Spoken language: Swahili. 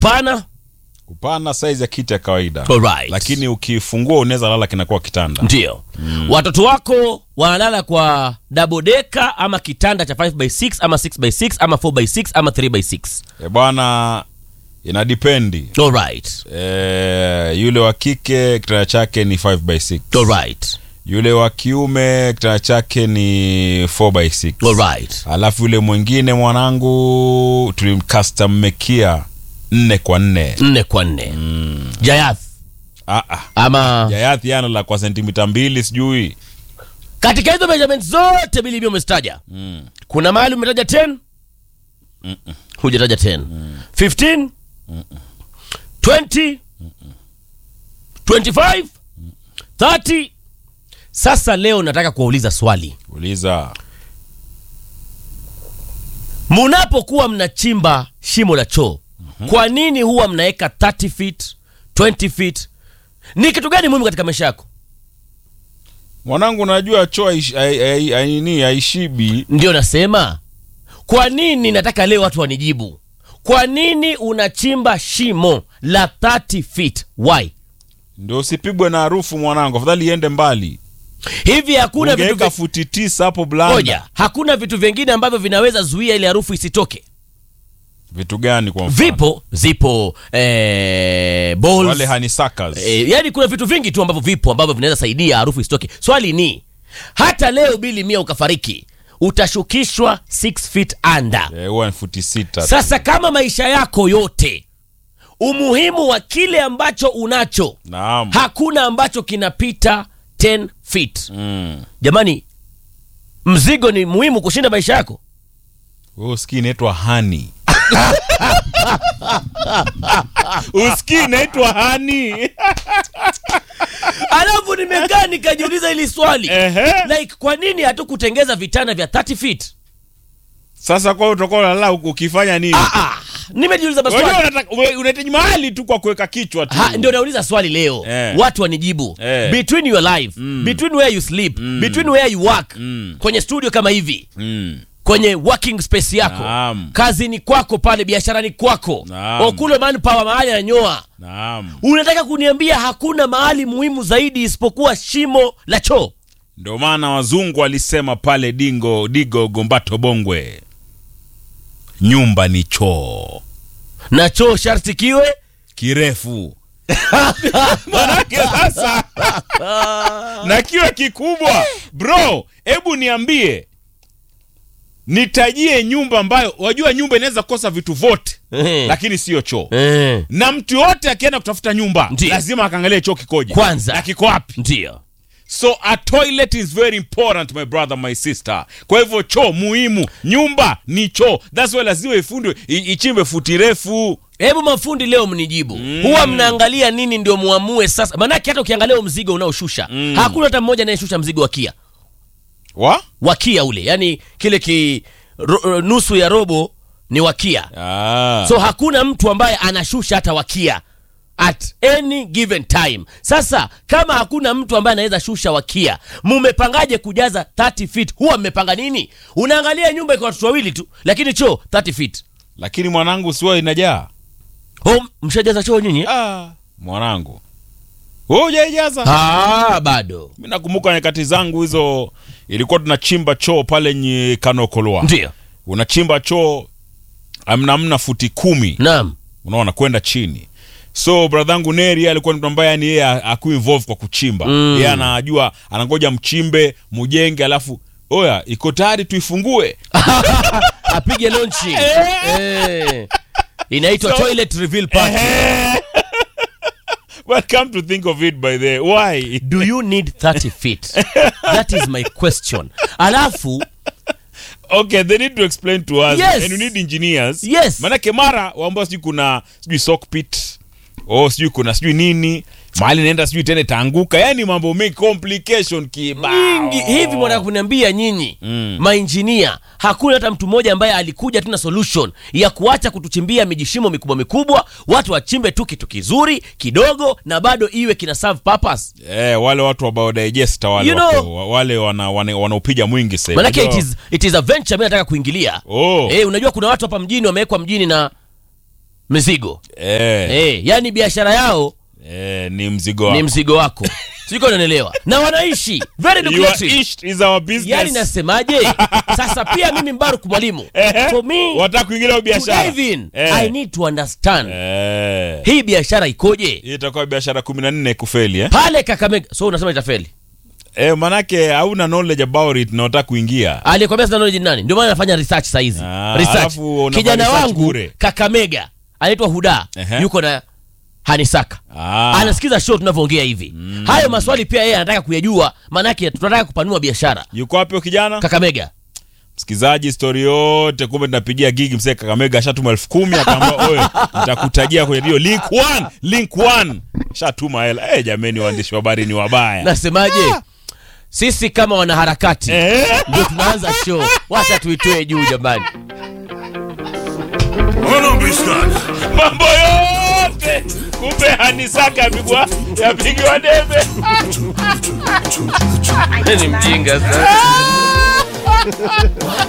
pana kupana size ya kiti ya kawaida Alright. lakini ukifungua unaweza lala kinakuwa kitanda ndio watoto wako wanalala kwa double decker ama kitanda cha 5x6 ama 6x6 ama 4x6 ama 3x6 e bwana ina dipendi alright e, yule wa kike kitanda chake ni 5 by 6 alright yule wa kiume kitanda chake ni 4 by 6 alright alafu yule mwingine mwanangu tulimkastammekia nne kwa nne nne kwa nne jayath ah, ah. ama jayathi yana la kwa sentimita mbili sijui katika hizo measurement zote bilibio umezitaja mm. kuna mahali umetaja 10 hujataja 10 15 20 25 30 sasa leo nataka kuwauliza swali uliza munapokuwa mnachimba shimo la choo kwa nini huwa mnaweka 30 feet 20 feet ni kitu gani muhimu katika maisha yako mwanangu najua choo haish- hai- hai- hai- nini haishibi ndio nasema kwa nini nataka leo watu wanijibu kwa nini unachimba shimo la 30 feet why ndio usipigwe na harufu mwanangu afadhali iende mbali hivi hakuna vitu ungeweka vi- futi tisa hapo blanda Ngoja, hakuna vitu vingine ambavyo vinaweza zuia ile harufu isitoke vitu gani kwa mfano vipo zipo eh, balls, wale honeysuckers eh, yani kuna vitu vingi tu ambavyo vipo ambavyo vinaweza saidia harufu isitoke swali ni hata leo bili mia ukafariki utashukishwa 6 feet under Eh, huwa ni futi sita tu. sasa kama maisha yako yote umuhimu wa kile ambacho unacho naam hakuna ambacho kinapita 10 feet mm. jamani mzigo ni muhimu kushinda maisha yako Wewe usikii inaitwa hani usikii inaitwa hani alafu nimekaa nikajiuliza hili swali Ehe. like kwa nini hatukutengeza vitanda vya 30 feet sasa kwa utakuwa unalala huku ukifanya nini ah, ah, nimejiuliza Unajua maswali unataka- we- unahitaji mahali tu kwa kuweka kichwa tu Ha, ndio nauliza swali leo Eh. watu wanijibu Eh. between your life between where you sleep between where you work Mm. kwenye studio kama hivi mm. kwenye working space yako Naam. kazini kwako pale biasharani kwako Naam. okule manpower mahali ananyoa naam unataka kuniambia hakuna mahali muhimu zaidi isipokuwa shimo la choo ndio maana wazungu walisema pale dingo digo gombato bongwe nyumba ni choo na choo sharti kiwe kirefu manake sasa na kiwe kikubwa bro hebu niambie nitajie nyumba ambayo wajua nyumba inaweza kosa vitu vyote Eh. lakini siyo choo Eh, na mtu yote akienda kutafuta nyumba Ndiyo. lazima akaangalie choo kikoje Kwanza. na kiko wapi ndio so a toilet is very important my brother my sister kwa hivyo choo muhimu nyumba ni choo thats why lazima ifundwe i- ichimbe futi refu hebu mafundi leo mnijibu huwa mnaangalia nini ndio muamue sasa maanake hata ukiangalia huo mzigo unaoshusha hakuna hata mmoja anayeshusha mzigo wa kia wa wa kia ule yani kile ki ro, nusu ya robo ni wakia ah. so hakuna mtu ambaye anashusha hata wakia at any given time sasa kama hakuna mtu ambaye anaweza shusha wakia mumepangaje kujaza 30 feet huwa mmepanga nini unaangalia nyumba iko watoto wawili tu lakini choo 30 feet lakini mwanangu siwa inajaa oh, mshajaza choo nyinyi ah. mwanangu wewe hujaijaza ah, bado mi nakumbuka nyakati zangu hizo ilikuwa tunachimba choo pale nye kanokolwa ndio unachimba choo amna amna futi kumi naam unaona kwenda chini so bradhangu neri yeye alikuwa ni mtu ambaye yani yeye aku involve kwa kuchimba Mm. yeye anajua anangoja mchimbe mujenge alafu oya iko tayari tuifungue apige lonchi eh. inaitwa So- toilet reveal party but come to think of it by the why do you need 30 feet that is my question alafu okay they need to explain to us Yes. and you need engineers Yes. manake mara waambao sijui kuna sijui sock pit oh sijui kuna sijui nini mahali naenda sijui tena itaanguka yani mambo mengi complication kibao nyingi hivi mwanataka kuniambia nyinyi Mm. mainjinia hakuna hata mtu mmoja ambaye alikuja tu na solution ya kuacha kutuchimbia mijishimo mikubwa mikubwa watu wachimbe tu kitu kizuri kidogo na bado iwe kina serve purpose Eh, wale watu wa biodigester wale You know- wako- wale wana, wana, wanaupiga mwingi sasa. manake it Unajua- is, it is a venture mi nataka kuingilia Oh. eh, unajua kuna watu hapa mjini wamewekwa mjini na mizigo eh, eh, yani biashara yao eh, ni mzigo ni wako. mzigo wako siko unanielewa na wanaishi very Your lucrative ish is our business. yani nasemaje sasa pia mimi mbaruk mwalimu Ehe. for me wataka kuingilia to biashara dive in Eh. i need to understand eh. hii biashara ikoje hii itakuwa biashara kumi na nne kufeli eh? pale kakamega so unasema itafeli Eh, manake hauna knowledge about it na unataka kuingia aliyekwambia sina knowledge ni nani ndio maana nafanya research saa hizi Ah, research alafu unafanya kijana research wangu bure. kakamega anaitwa huda Ehe. yuko na hanisaka Ah. anasikiza show tunavyoongea hivi hayo maswali pia yeye anataka kuyajua maanake tunataka kupanua biashara yuko wapi huyo kijana kakamega msikizaji stori yote kumbe tunapigia gigi msee kakamega ashatuma elfu kumi akaambia oye nitakutajia kwenye dio link one link one shatuma hela eh jameni waandishi wa habari ni wabaya nasemaje sisi kama wanaharakati Eh. ndio tunaanza show wacha tuitoe juu jamani mambo yote kumbe hanisaka yapigwa yapigiwa debe ni mjinga sana